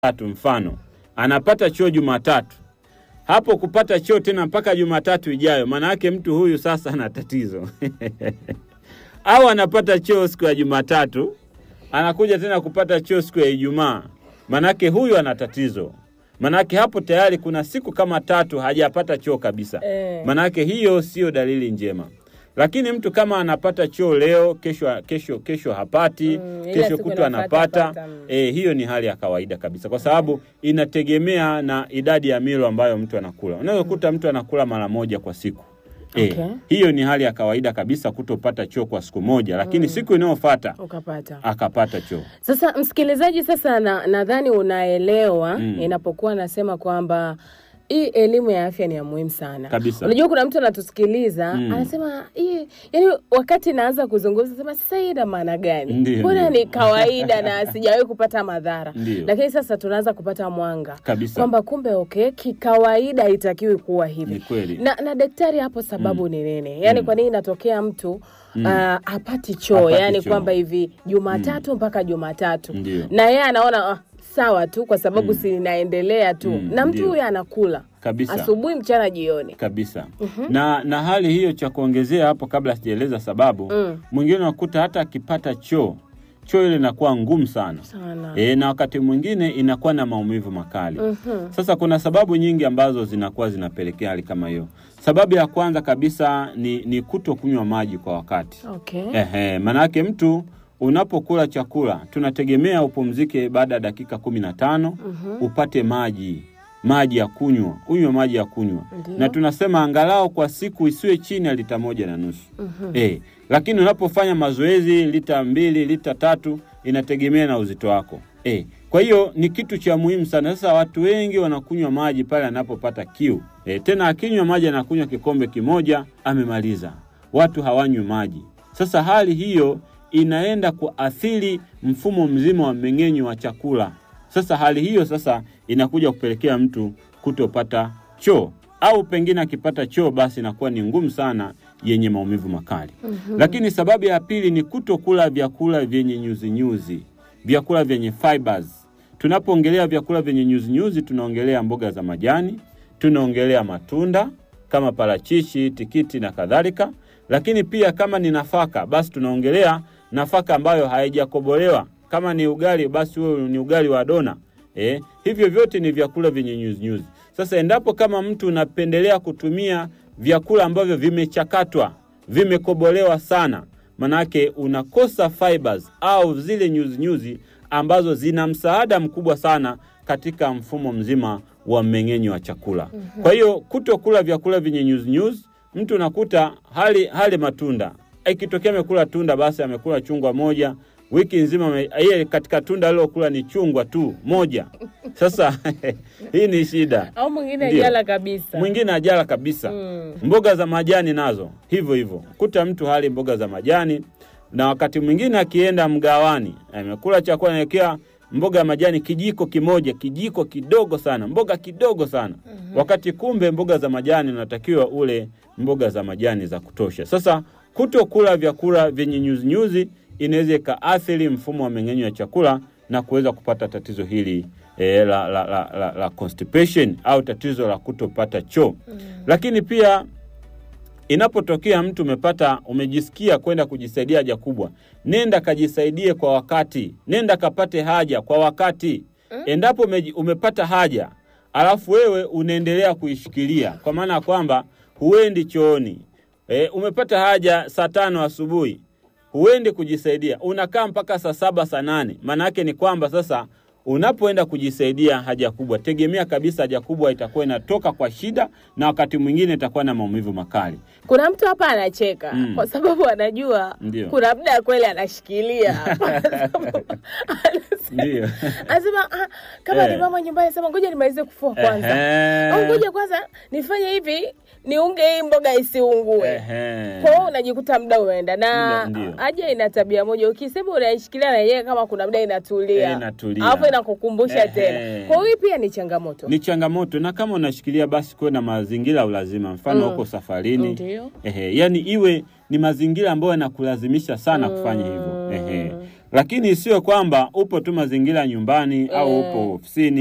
Jumatatu mfano anapata choo Jumatatu, hapo kupata choo tena mpaka Jumatatu ijayo, maana yake mtu huyu sasa ana tatizo au anapata choo siku ya Jumatatu anakuja tena kupata choo siku ya Ijumaa, manake huyu ana tatizo. Manake hapo tayari kuna siku kama tatu hajapata choo kabisa, Eh. manake hiyo siyo dalili njema. Lakini mtu kama anapata choo leo, kesho kesho kesho hapati, Mm, ila kesho siku kutwa inafuata anapata apata, mm. e, hiyo ni hali ya kawaida kabisa, kwa sababu inategemea na idadi ya milo ambayo mtu anakula. Unaweza kukuta mtu anakula mara moja kwa siku e, Okay. hiyo ni hali ya kawaida kabisa kutopata choo kwa siku moja, lakini siku inayofuata ukapata. akapata choo. Sasa msikilizaji, sasa na- nadhani unaelewa Mm. inapokuwa nasema kwamba hii elimu ya afya ni ya muhimu sana Kabisa. Unajua kuna mtu anatusikiliza Mm. anasema hii, yani wakati naanza kuzungumza sema sasa hii ina maana gani? Ndiyo, Mbona ndiyo. ni kawaida na sijawahi kupata madhara, Ndiyo. lakini sasa tunaanza kupata mwanga Kabisa. kwamba kumbe okay, kikawaida haitakiwi kuwa Ni hivi kweli. na, na daktari hapo sababu ni nini? Yani kwa nini inatokea mtu ah, apati choo Hapati yani choo. kwamba hivi Jumatatu mpaka Jumatatu Ndiyo. na yeye anaona ah, sawa tu kwa sababu si inaendelea tu Mm, na mtu ndiyo. huyo anakula Kabisa. asubuhi, mchana, jioni. kabisa na na hali hiyo, cha kuongezea hapo, kabla sijaeleza sababu, Mm. mwingine unakuta hata akipata choo choo ile inakuwa ngumu sana Sana. e, na wakati mwingine inakuwa na maumivu makali. Mhm. Sasa kuna sababu nyingi ambazo zinakuwa zinapelekea hali kama hiyo. Sababu ya kwanza kabisa ni, ni kuto kunywa maji kwa wakati. Okay. Ehe, manake mtu unapokula chakula tunategemea upumzike baada ya dakika kumi na tano upate maji maji ya kunywa, unywe maji ya kunywa, Ndiyo. na tunasema angalau kwa siku isiwe chini ya lita moja na nusu eh, lakini unapofanya mazoezi lita mbili lita tatu inategemea na uzito wako eh. Kwa hiyo ni kitu cha muhimu sana. Sasa watu wengi wanakunywa maji pale anapopata kiu eh, tena akinywa maji anakunywa kikombe kimoja amemaliza. Watu hawanywi maji. Sasa hali hiyo inaenda kuathiri mfumo mzima wa mmeng'enyo wa chakula. Sasa hali hiyo sasa inakuja kupelekea mtu kutopata choo au pengine akipata choo basi inakuwa ni ngumu sana yenye maumivu makali. Lakini sababu ya pili ni kutokula vyakula vyenye nyuzinyuzi, vyakula vyenye fibers. Tunapoongelea vyakula vyenye nyuzinyuzi, tunaongelea mboga za majani, tunaongelea matunda kama parachichi, tikiti na kadhalika. Lakini pia kama ni nafaka, basi tunaongelea nafaka ambayo haijakobolewa. Kama ni ugali, basi huo ni ugali wa dona. Eh, hivyo vyote ni vyakula vyenye nyuzinyuzi. Sasa endapo kama mtu unapendelea kutumia vyakula ambavyo vimechakatwa, vimekobolewa sana, manake unakosa fibers au zile nyuzinyuzi ambazo zina msaada mkubwa sana katika mfumo mzima wa mmeng'enyo wa chakula. Kwa hiyo kutokula vyakula vyenye nyuzinyuzi, mtu unakuta hali hali matunda, ikitokea amekula tunda, basi amekula chungwa moja wiki nzima, ame- yeye katika tunda alilokula ni chungwa tu moja. Sasa hii ni shida. Au mwingine Ndiyo. ajala kabisa. Mwingine ajala kabisa. Mm. Mboga za majani nazo hivyo hivyo, kuta mtu hali mboga za majani, na wakati mwingine akienda mgawani amekula chakula naekea mboga ya majani kijiko kimoja, kijiko kidogo sana, mboga kidogo sana wakati kumbe mboga za majani unatakiwa ule mboga za majani za kutosha. Sasa kutokula vyakula vyenye nyuzinyuzi inaweza ikaathiri mfumo wa mmeng'enyo wa chakula na kuweza kupata tatizo hili eh, la, la, la, la, la constipation au tatizo la kutopata choo. Lakini pia inapotokea mtu umepata umejisikia kwenda kujisaidia haja kubwa, nenda kajisaidie kwa wakati, nenda kapate haja kwa wakati. Endapo umeji- umepata haja alafu wewe unaendelea kuishikilia, kwa maana ya kwamba huendi chooni e, umepata haja saa tano asubuhi huendi kujisaidia, unakaa mpaka saa saba saa nane. Maana yake ni kwamba sasa unapoenda kujisaidia haja kubwa, tegemea kabisa haja kubwa itakuwa inatoka kwa shida, na wakati mwingine itakuwa na maumivu makali. Kuna mtu hapa anacheka Mm. kwa sababu anajua Ndio. kuna muda kweli anashikilia hapa. Anasema- Ndio. Anasema ah, kama Eh. ni mama nyumbani, anasema ngoja nimalize kufua kwanza, Ehe. au ngoja kwanza nifanye hivi niunge hii mboga isiungue. Ehe. Kwa hiyo unajikuta muda umeenda, na Muda, ndio. haja ina tabia moja, ukisema unaishikilia na yenyewe kama kuna muda inatulia, Eh, inatulia. alafu inakukumbusha Ehe. tena. Kwa hiyo hii pia ni changamoto. Ni changamoto, na kama unashikilia basi kuwe na mazingira ya ulazima, mfano Mm. huko safarini Ndio. Ehe, yani iwe ni mazingira ambayo yanakulazimisha sana kufanya hivyo. Ehe. lakini isiwe kwamba upo tu mazingira ya nyumbani au Eh. upo ofisini